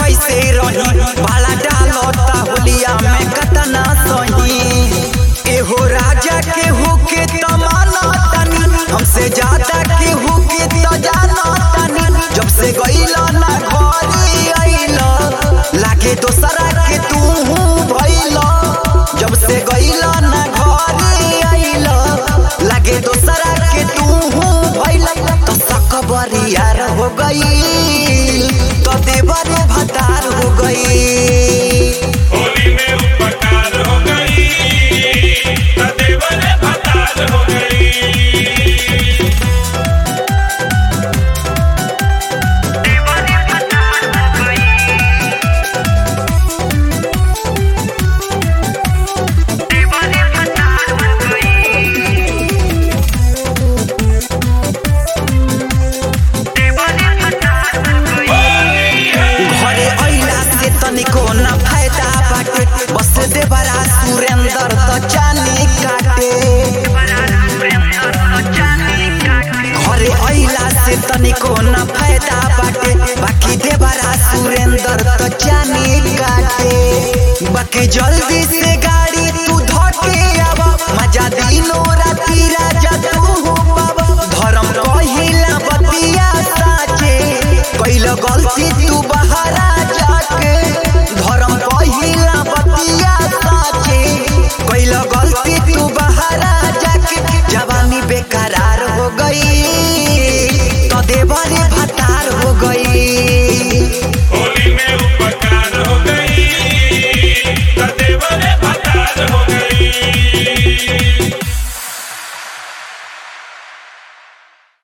कैसे रही भाला डालता होलिया में कतना सही एहो राजा के होके तमाना तनी हमसे ज्यादा के होके त जाना तनी जब से गईला ना घरे आइला लागे दोसरा के तू भइला जब से गईला ना घरे आइला लागे दोसरा के तू भइला तो सकबरियार हो गई तो देवर भतार हो गई होली में उपकार हो गई सदैवर भतार हो गई घरे अइला से तनिको न फायदा बाटे बस देवरा सुरेंद्र त चानी काटे घरे अइला से तनिको न फायदा बाटे बाकी देवरा सुरेंद्र त चानी काटे बाकी जल्दी से गाड़ी तू धके आ